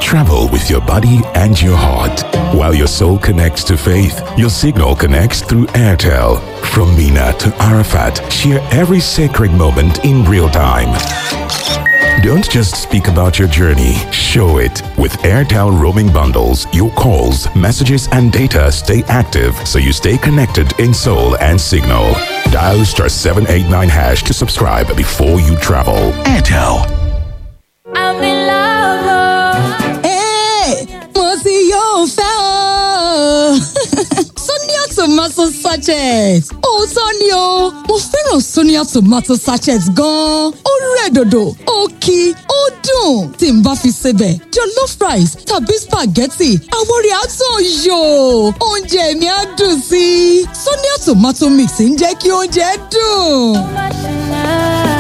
Travel with your body and your heart. While your soul connects to faith, your signal connects through Airtel. From Mina to Arafat, share every sacred moment in real time. Don't just speak about your journey, show it. With Airtel roaming bundles, your calls, messages, and data stay active so you stay connected in soul and signal. Dial star 789 hash to subscribe before you travel. Airtel. I'm in love. Hey, mo ti yóò fẹ́ o. Sonia tomato sachet. Òótọ́ ni o, mo fẹ́ràn Sonia tomato sachet gan-an. Ó rẹ̀ dòdò, ó kí, ó dùn. Tí n bá fi sebẹ̀, jollof rice tàbí spaghetti, àwọn rẹ̀ á tàn yò. Oúnjẹ mi á dùn sí i. Sonia tomato mix ń jẹ́ kí oúnjẹ dùn.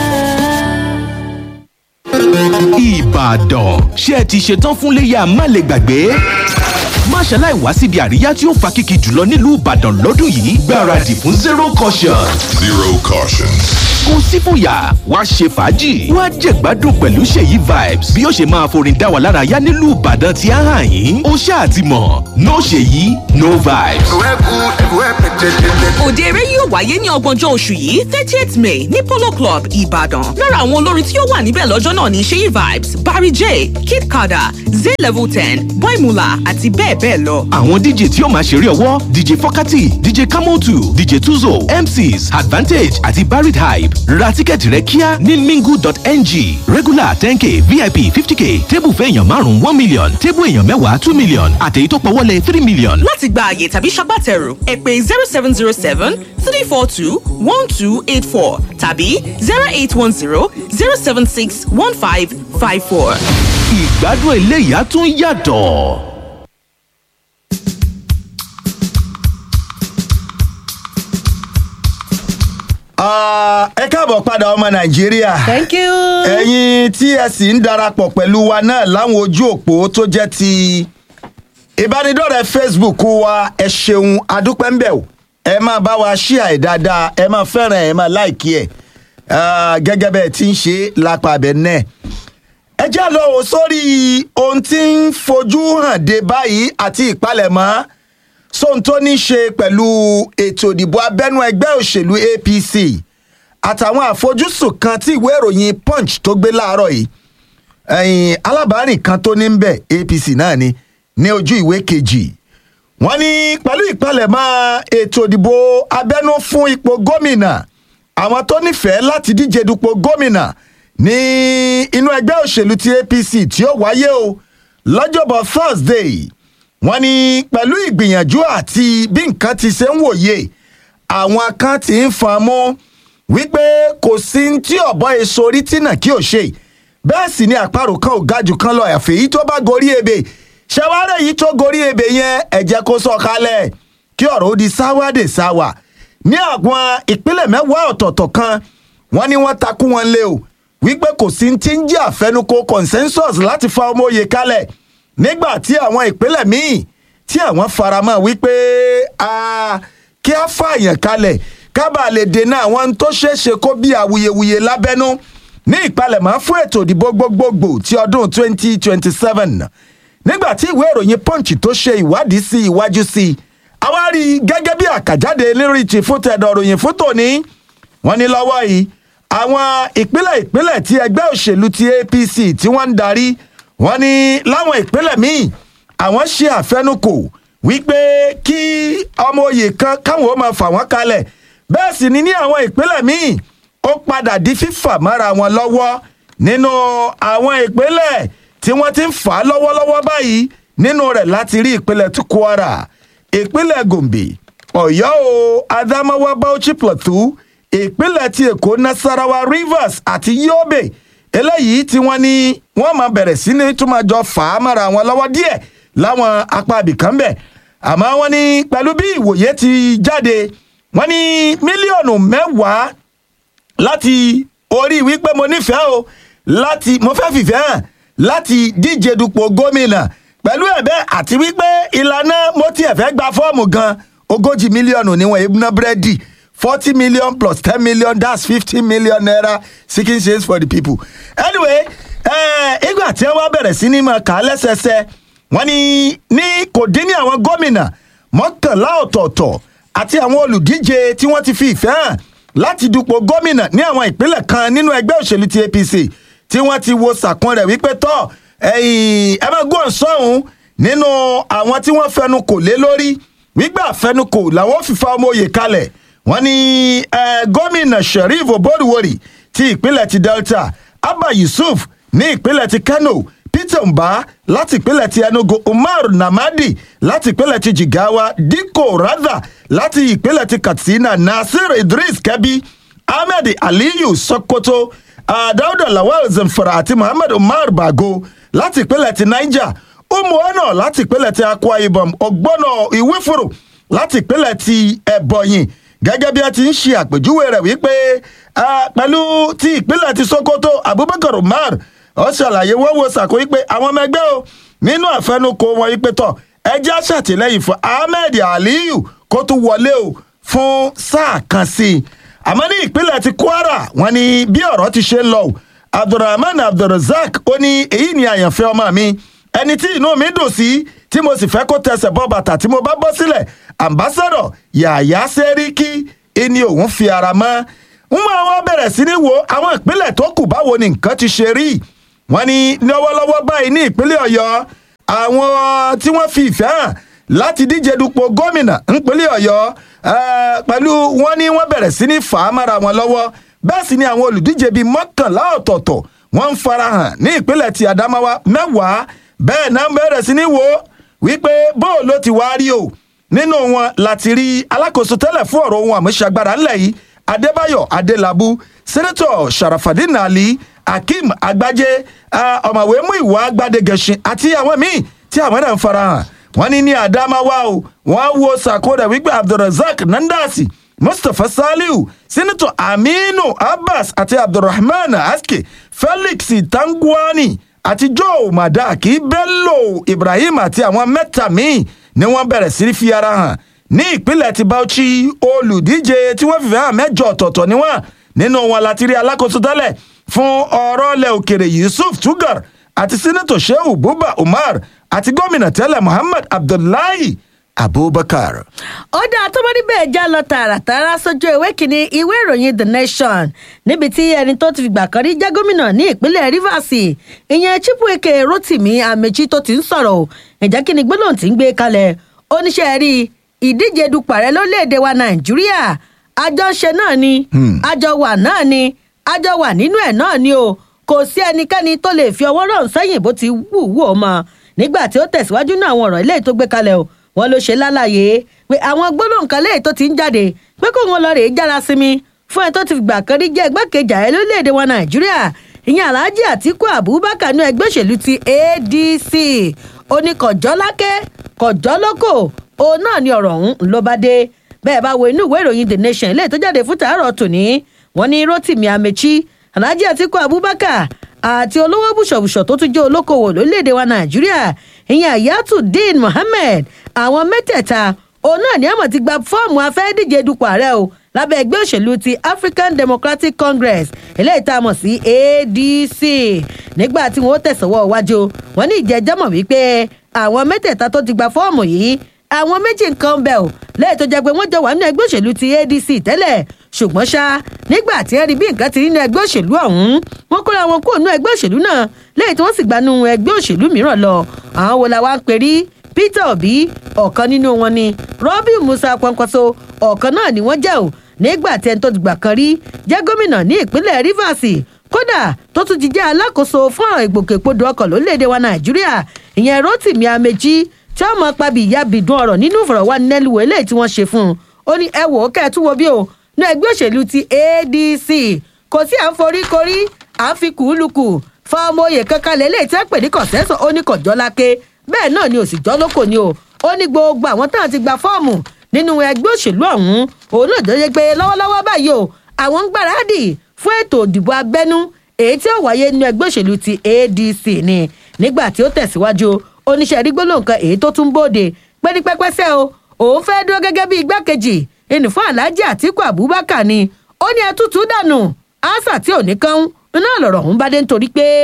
Ìbàdàn ṣé ẹ ti ṣetán fún léyà má lè gbàgbé? má ṣaláì wá síbi àríyá tí ó fa kìkì jùlọ nílùú Ìbàdàn lọ́dún yìí gbáradì fún zero caution. Zero caution. kò sí fòyà wá ṣe fàájì wá jẹ̀gbádùn pẹ̀lú ṣèyí vibes bí ó ṣe máa forin dá wa lára yá nílùú Ìbàdàn tí a hàn yín ó ṣáà ti mọ̀ no ṣèyí no vibes. Òde eré yóò wáyé ní ọgbọ̀njọ́ oṣù yìí thirtieth May ní Polo Club Ìbàdàn. Lára àwọn olórin tí ó wà níbẹ̀ lọ́jọ́ náà ní Ṣéyí Vibes, Barry J, Kid Kada, Zay Level ten, Boy Mula àti bẹ́ẹ̀ bẹ́ẹ̀ lọ. àwọn dj tí ó máa ṣeré ọwọ́ dj fọkati dj kamotu dj tuzo mcs advantage àti barrett hype ra tíkẹ́ẹ̀tì rẹ kíá ní mingu.ng regular ten k vip fifty k tébù fẹ́ èèyàn márùn-ún one million tébù èèyàn mẹ́wàá two million àtèyí tó pọ̀wọ́lẹ̀ three million. Láti gba àyè tàbí ṣagbátẹrù ẹ pè zero seven zero seven three four two one two eight four tàbí zero eight one zero zero seven six one five five four. ìgbádùn eléyà tún yàtọ̀. Ah, ẹ káàbọ̀ padà ọmọ nàìjíríà. thank you. ẹ̀yin tí ẹ sì ń darapọ̀ pẹ̀lú wa náà láwọn ojú òpó tó jẹ́ ti ìbánidọ́rẹ̀ẹ́ facebook wa ẹ ṣeun adúpẹ́ ń bẹ̀ o ẹ máa bá wa ṣíà ẹ̀ dáadáa ẹ máa fẹ́ràn ẹ̀ ẹ máa láìkí ẹ̀ Ah, gẹ́gẹ́ bẹ́ẹ̀ ti ń ṣe lápá abẹ náà ẹ jẹ́ lọ wò sórí ohun tí ń fojú hàn dé báyìí àti ìpalẹ̀mọ́ sóhun tó ní ṣe pẹ̀lú ètò ìdìbò abẹ́nú ẹgbẹ́ òṣèlú apc àtàwọn àfojúsùn kan tí ìwé ìròyìn punch tó gbé láàárọ̀ yìí ẹ̀yìn alábàárìn kan tó ní ń bẹ̀ apc náà ni ní ojú ìwé kejì wọ́n ní pẹ̀lú ìpalẹ̀mọ́ ètò ìdìbò abẹ́nú fún ipò gómìnà àwọn tó nífẹ̀ẹ́ láti díje dupò gómìnà ní inú ẹgbẹ́ òṣèlú ti apc tí ó wáyé o lọ́jọ́bọ̀ thursday wọ́n ní pẹ̀lú ìgbìyànjú àti bí nǹkan ti ṣe ń wòye àwọn kan ti ń fan mọ́ wípé kò sí ní tí ọ̀bọ èso orí tìǹà kí ò ṣe bẹ́ẹ̀ sì ni àparò kan ò ga jù kan lọ àfẹ́ yìí tó bá gorí ebè ṣẹwárẹ̀ yìí tó gorí ebè yẹn ẹ̀jẹ̀ kó sọ kalẹ̀ kí ọ̀rọ̀ ó di sáwádé sáwà ní àwọn ìpínlẹ̀ mẹ́wàá ọ̀tọ̀ọ̀tọ̀ kan wọ́n ní wọ́n takú wọn lé o wípé kò sí ti ń jẹ́ àfẹnukò consensus láti fa ọmọ òye kalẹ̀ nígbà tí àwọn ìpínlẹ̀ míì tí àwọn faramọ́ wípé ah, kí á fààyàn kalẹ̀ kábà lè dènà àwọn tó ṣeéṣe kó bí awuyewuye lábẹ́nú ní ìpalẹ̀mọ́ fún ètò ìdìbò gbogbogbò ti ọdún 2027 nígbà tí ìwé ìròyìn punch tó ṣe ìwádìí sí iwájú sí i àwa rí i gẹ́gẹ́ bí àkàjáde lérí ti fún tẹ̀dọ̀ ròyìn fún tòní wọ́n ní lọ́wọ́ yìí àwọn ìpínlẹ̀ ìpínlẹ̀ tí ẹgbẹ́ òṣèlú ti apc tí wọ́n ń darí wọ́n ní láwọn ìpínlẹ̀ míì àwọn ṣe àfẹnukò wípé kí ọmọ oyè kan káwọn ó máa fà wọ́n kalẹ̀ bẹ́ẹ̀ sì ni ní àwọn ìpínlẹ̀ míì ó padà di fífà mára wọn lọ́wọ́ nínú àwọn ìpínlẹ̀ tí wọ́n ti ń fà á lọ́wọ́lọ́wọ́ báyìí nínú rẹ̀ láti rí ìpínlẹ̀ tí kwara ìpínlẹ̀ gombe ọ̀yọ́ o adamawa bauchi plateau ìpínlẹ̀ ti èkó nasarawa rivers àti yobe eléyìí tí wọ́n ní wọ́n máa bẹ̀rẹ̀ sí ní tún máa jọ fà á mára wọn lọ́wọ́ díẹ̀ láwọn apá ibìkan bẹ̀ àmọ́ wọ́n ní pẹ̀lú bí ìwòye ti jáde wọ́n ní mílíọ̀nù mẹ́wàá láti orí wípé mo nífẹ̀ẹ́ o láti mo fẹ́ fìfẹ́ hàn láti díje dupò gómìnà pẹ̀lú ẹ̀bẹ́ àti wípé ìlànà mo tiẹ̀ fẹ́ gba fọ́ọ̀mù gan ogójì mílíọ̀nù níwọ̀n ebúná búrẹ́dì forty million plus ten million that's fifty million naira seeking change for the people anyway Ẹ, ìgbà tí wọ́n bẹ̀rẹ̀ sí ní máa kà á lẹ́sẹsẹ wọ́n ní ní kò dín ní àwọn gómìnà mọ́kànlá ọ̀tọ̀ọ̀tọ̀ àti àwọn olùdíje tí wọ́n ti fi ìfẹ́ hàn láti dupò gómìnà ní àwọn ìpínlẹ̀ kan nínú ẹgbẹ́ òṣèlú ti apc tí wọ́n ti wo sàkún rẹ̀ wípé tọ́ ẹ̀yìn ẹ máa gbọ́n sọ́hún nínú àwọn tí wọ́n fẹnu kò lé lórí wípé àfẹnukò làwọn fìfà ọmọ òye kalẹ̀ wọ́n ní eh, gómìnà sheriff oborowori ti ìpínlẹ̀ ti delta abba yusuf ní ìpínlẹ̀ ti kano peter mba láti ìpínlẹ̀ ti enugu umar namadi láti ìpínlẹ̀ ti jigawa dikko radha láti ìpínlẹ̀ ti katsina nasir idris kẹbi ahmed aliyu sokoto uh, dauda lawal zamfara àti muhammad umar bago láti ìpínlẹ̀ ti niger umuona láti ìpínlẹ̀ ti akwa ibom ọgbọ́nà ìwífúrò láti ìpínlẹ̀ ti ẹ̀bọ̀yìn gẹ́gẹ́ bí a ti ń ṣe àpèjúwe rẹ̀ wípé ah, pẹ̀lú ti ìpínlẹ̀ ti sokoto abubakar umar ó ṣàlàyé wọ́n wo sàkó wípé àwọn ọmọ ẹgbẹ́ o nínú àfẹnukò wọn wípé tọ̀ ẹjẹ́ àṣàtìlẹ́yìn fún ahmed aliyu kó tún wọlé o fún sáà kan sí i àmọ́ ní ìpínlẹ̀ ti kwara wọn ni bí ọ̀rọ̀ ti ṣe ń lọ o abdulrahman abdulrasaq ó ní èyí ni àyànfẹ́ ọmọ mi ẹni tí inú mi dùn sí tí mo sì fẹ́ kó tẹsẹ̀ bọ́ bàtà tí mo bá bọ́ sílẹ̀ ambassadọ̀ yàyà sẹ́ríkì ẹni òun fi ara mọ́ ń mọ àwọn bẹ̀rẹ̀ sí ní wo àwọn ìpínlẹ̀ tó kù báwo ni nǹkan ti ṣe rí wọn ní lọ́wọ́lọ́wọ́ báyìí ní ìpínlẹ̀ ọ̀yọ́ àwọn tí wọ́n fi ìfẹ́ hàn láti díje dupò gómìnà ńpínlẹ̀ ọ̀yọ́ eh, pẹ̀lú wọn ní wọ́n bẹ̀rẹ̀ sí ní fà á mára wọn lọ́wọ́ bẹ́ẹ̀ sì ni àwọn olùdíje bíi mọ́kànlá ọ̀tọ̀ọ̀tọ̀ wọ́n ń farahàn ní ìpínlẹ̀ ti adamawa mẹ́wàá bẹ́ẹ̀ náà bẹ̀rẹ̀ sí ní wo wípé bóò ló ti wá rí o nínú wọn láti rí alákòóso tẹ́lẹ̀ fún ọ̀rọ̀ ohun àmúṣagbára ńlẹ̀ yìí adébáyọ̀ adélábù sẹ́nẹ́tọ̀ sharafadin ali akeem agbájé ah, ọ̀mọ̀wé muiwa gbadegẹ̀sìn àti àwọn míì tí àwọn náà ń farahàn wọ́n ní ní adamawa o wọ́n wo sàkódà wípé abdulrasaq nandasi mustapha saliu sẹ́nẹ́tọ̀ aminu abbas àti abdulrahman aske felix tangwani àti joe madaki bello ibrahim àti àwọn mẹ́ta míì ni wọ́n bẹ̀rẹ̀ sí fi ara hàn ní ìpínlẹ̀ ti bauchi olùdíje tí wọ́n fìfẹ́ hàn mẹ́jọ ọ̀tọ̀ọ̀tọ̀ ni wọ́n nínú wọn láti rí alákòóso tẹ́lẹ̀ fún ọ̀rọ̀ ilẹ̀ òkèrè yusuf tugar àti sínátọ̀ shehu buba umar àti gómìnà tẹ́lẹ̀ muhammad abdullahi abubakar. ó dáa tó bá níbẹ̀ já lọ tààràtàrà sójú ìwé kìíní ìwé ìròyìn the nation níbi tí ẹni tó ti fìgbà kan rí jẹ́ gómìnà ní ìpínlẹ̀ rivers ìyẹn chibuike rotimi amechi tó ti ń sọ̀rọ̀ o ǹjẹ́ kí ni gbólóhùn tí ń gbé kalẹ̀ oníṣẹ́ rí ìdíje dupò ààrẹ lórílẹ̀‐èdè wa nàìjíríà àjọṣe náà ni àjọ wà náà ni àjọ wà nínú ẹ̀ náà ni o kò sí ẹnikẹ́ni tó lè fi ọwọ́ rọ̀ sẹ́yìn bó ti wù wù ó mọ nígbà tí ó tẹ̀síwájú náà àwọn ọ̀rọ̀ ilé tó gbé kalẹ̀ o wọn ló ṣe lálàyé pé àwọn gbólóhùn kan léyìí tó ti ń jáde pé kó wọn lọ rèé jára sinmi fún ẹ tó ti gbà kan rí jẹ́ igbákejì ààrẹ lórílẹ̀‐èdè wa nàìjíríà ìyẹn alhaji atiku abubakar ní ẹgbẹ́ òṣèlú ti adc ó ní kọjọ́ lákẹ́ kọjọ́ lóko òun náà ni ọ̀rọ̀ ọ̀hún ló bá dé bẹ́ẹ̀ bá wo inú ìwé ìròyìn the nation ilé tó jáde fún tàárọ̀ tòní wọ́n ní rotimi amechi alhaji atiku abubakar àti olówó bùṣọ̀bùṣọ̀ tó tún jẹ́ olókoòwò lórílẹ̀‐èdè wa nàìjíríà ìyẹn ayatollah mohammed àwọn mẹ́tẹ̀ẹ̀ta òun náà ní àmọ̀ ti gba fọ́ọ̀mù afẹ́díje dupò ààrẹ o lábẹ́ ẹgbẹ́ òṣèlú ti african democratic congress eléyìí tá a mọ̀ sí adc nígbà tí wọ́n tẹ̀sánwọ́ iwájú wọn ní ìjẹ́jọ́ mọ̀ wípé àwọn mẹ́tẹ̀ẹ̀ta tó ti gba fọ́ọ̀mù yìí àwọn méjì nǹkan ń bẹ̀ ò lẹ́yìn tó jẹ́ pé wọ́n jọ wà nínú ẹgbẹ́ òṣèlú ti adc tẹ́lẹ̀ ṣùgbọ́n ṣá nígbà tí wọ́n rí bí nǹkan ti rí nínú ẹgbẹ́ òṣèlú ọ̀hún wọ́n kóra wọn kúrò nínú ẹgbẹ́ òṣèlú náà lẹ́yìn tí wọ́n sì gbanú ẹgbẹ́ òṣèlú mìíràn lọ àwọn wo la wá ń perí peter obi ọ̀kan nínú wọn ni robin musa kwankwaso ọ̀kan náà ni wọ́n jẹ́ ò nígbà tí ẹni tó ti gbà kan rí jẹ́ gómìnà ní ìpínlẹ̀ rivers kódà tó tún ti jẹ́ alákòóso fún àwọn ìgbòkègbodò ọkọ̀ lórílẹ̀‐èdè wa nàìjíríà ìyẹn rotimi amechi tí wọ́n mọ pabi ìyá bìdún ọ̀rọ̀ nínú ìfọ̀rọ̀wánilẹ́nuwò eléyìí tí wọ́n ṣe fún un ó ní ẹ wò ó kẹ́ ẹ tún wo bí o ní ẹgbẹ́ òṣèlú ti adc kò sí à ń forí korí à ń fi kùúlùkù fa ọmọ oyè kankan lélẹ̀ tí wọ́n pè ní kọ̀sẹ́sọ̀ ó ní kọ̀jọ́ lákè bẹ́ẹ̀ náà ni òsì jọ́ lóko ni o ó ní gbogbo àwọn táwọn ti gba fọ́ọ̀mù nínú ẹgbẹ́ òṣèlú ọ̀hún òun náà jẹ́ pé lọ́wọ́lọ́wọ́ báyìí o àwọn ń gbáradì fún ètò òdìbò abẹ́nú èyí tí ó wáyé nínú ẹgbẹ́ òṣèlú ti adc ni nígbà tí ó tẹ̀síwájú oníṣẹ́ rígbóló nǹkan èyí tó tún bóde pé ní pẹ́pẹ́sẹ́ o òun fẹ́ dúró gẹ́gẹ́ bí igbákejì ẹnì fún alhaji atiku abubakar ni ó ní ẹtútù dànù ánsà tí ò ní kán iná lọ̀rọ̀ ọ̀hún bá dé nítorí pé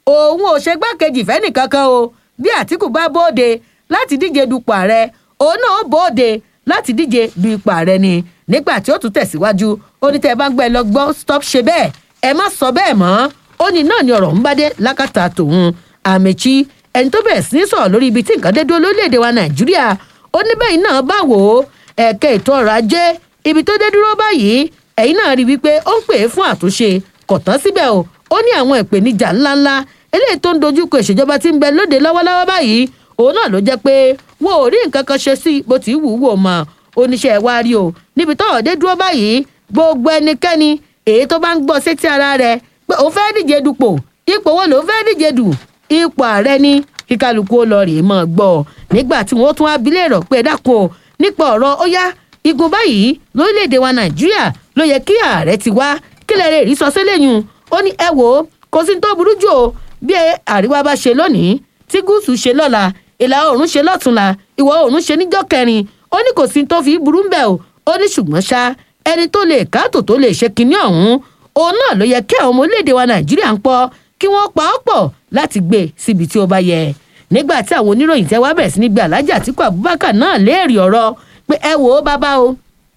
òun ò ṣe gbákejì fẹ́nì kankan o bí àtìkù bá bóde láti díje dupò ààrẹ òun náà bóde láti díje du ipò ààrẹ ni nígbà tí ó tún tẹ̀síwájú ó ní tẹ́ ẹ bá ń gbẹ́ lọ gbọ́ stop ṣe bẹ́ẹ̀ ẹ má sọ bẹ́ẹ̀ mọ́ ó ní náà ni ọ̀rọ̀ ń bá dé lákàtà tòun àmẹ́chí ẹni tó bẹ̀rẹ̀ sí í sọ̀rọ̀ lórí ibi tí nǹkan dé dúró lórílẹ̀‐èdè wa nàìjíríà ó ní bẹ́ẹ̀ náà bá wò ó ẹ̀ka ètò ọrọ̀ ajé ibi tó dé dúró báyìí ẹ̀yin náà rí i wípé ó ń pè é fún àtúnṣe kò tán síbẹ̀ o ó ní àwọn ìpèníjà ńláńlá eléyìí tó ń dojúkọ ìṣèjọba tí ń bẹ lóde lọ́wọ́lọ́wọ́ báyìí òun náà ló jẹ́ pé wọn ò rí nǹkan kan ṣe sí bó ti wù ú wò mọ́ oníṣẹ́ wa rí o níbi tọ́wọ́ dé dúró báyìí gbogbo ẹnikẹ́ni èyí tó bá ń gbọ́ sétí ara rẹ̀ pé òun fẹ́ díje dupò ipò wo lòun fẹ́ díje dù ipò ààrẹ ni kíkálukú ó lọ rèé mọ́ gbọ́ nígbà tí wọ́n tún abilé rọ̀ pé dákun o nípa ọ̀rọ̀ ó yá igun báyìí lórílẹ̀‐èdè wa nàìjíríà ló yẹ kí ààrẹ ti wá kílẹ̀ rẹ̀ rí sọ sílẹ̀yìn ó ní ẹ wò ó kò sí tó burú jù o bí àríwá bá ṣe lónìí tí gúúsù ṣe lọ́la ìlà oòrùn ṣe lọ́túnla ìwọ̀ oòrùn ṣe níjọ́ kẹrin ó ní kò sí tó fi burú ń bẹ̀ o ó ní ṣùgbọ́n ṣá ẹni tó lè káàtó tó lè ṣe kinní ọ̀hún òun náà ló yẹ kí àwọn ọmọ orílẹ̀-èdè wa nàìjíríà ń pọ̀ kí wọ́n pa ọ́ pọ̀ láti gbé síbi tí ó bá yẹ nígbà tí àwọn oníròyìn tẹ́ wá bẹ̀rẹ̀ sí ní gbé alájà àtìkú abubakar náà léèrè ọ̀rọ̀ pé ẹ wò ó bàbá o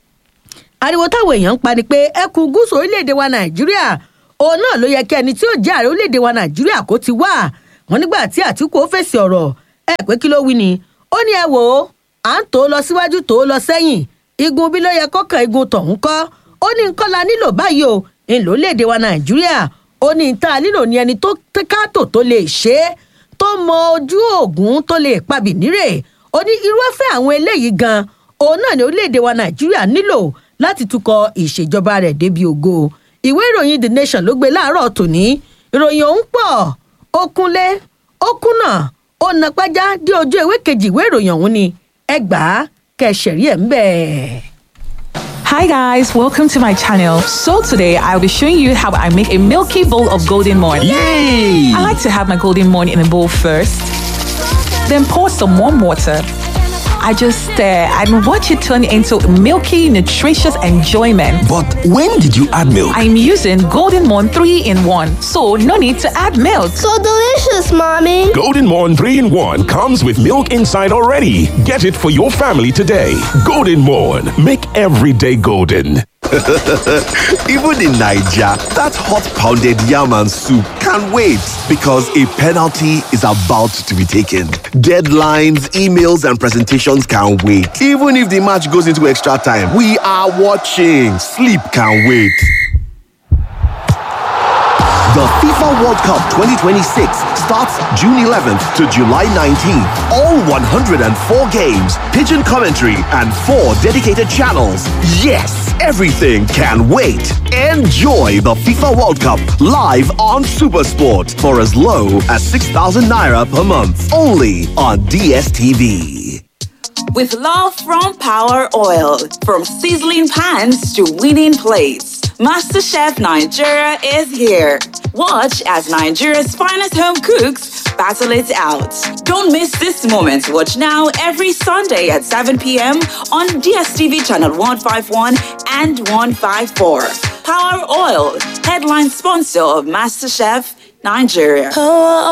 ariwo táwọn èèyàn ń pa ni pé ẹkùn gúúsù orílẹ̀-èdè wa nàìjíríà òun náà ló yẹ kí ẹni tí ó jẹ́ ààrẹ orílẹ̀-èdè wa nàìjíríà kó ti wá wọn nígbà tí àtìkú ó fèsì ọ̀rọ̀ ẹ pé kí ló wí ni ó ní ẹ wò ó à ń tó lọ síwájú tó lọ sẹ́yìn igun bí ló yẹ kọ́kàn igun tọ̀hún kọ́ ó ní nǹkan la nílò báyìí o ńlò léde wa nàìjíríà ó ní ta nílò ní ẹni tó káàtó tó lè ṣe é tó mọ ojú oògùn tó lè pabì nírè ó ní irúfẹ́ àwọn eléyìí gan òun náà ní orílẹ̀-èdè wa nàìjíríà nílò láti tukọ̀ ìṣèjọba rẹ̀ débi ògo ìwé ìròyìn the nation ló gbé láàárọ̀ tòní ìròyìn ọ̀hún pọ̀ ó kúnlé ó kúnà ó napájá dé ojú ìwé kejì ìwé ìròyìn ọ̀hún ni ẹgbàá kẹsẹ̀rí ẹ̀ ń bẹ̀. Hi guys, welcome to my channel. So today I'll be showing you how I make a milky bowl of golden morn. Yay! I like to have my golden morn in a bowl first, then pour some warm water. I just stir and watch it turn into milky, nutritious enjoyment. But when did you add milk? I'm using Golden Morn 3 in 1, so no need to add milk. So delicious, mommy. Golden Morn 3 in 1 comes with milk inside already. Get it for your family today. Golden Morn. Make every day golden. Even in Nigeria, that hot pounded yam and soup can't wait because a penalty is about to be taken. Deadlines, emails, and presentations can't wait. Even if the match goes into extra time, we are watching. Sleep can't wait. The FIFA World Cup 2026 starts June 11th to July 19th. All 104 games, pigeon commentary, and four dedicated channels. Yes, everything can wait. Enjoy the FIFA World Cup live on Supersport for as low as 6,000 naira per month. Only on DSTV. With love from Power Oil, from sizzling pans to winning plates, MasterChef Nigeria is here. Watch as Nigeria's finest home cooks battle it out. Don't miss this moment. Watch now every Sunday at 7 p.m. on DSTV channel 151 and 154. Power Oil, headline sponsor of MasterChef Nigeria.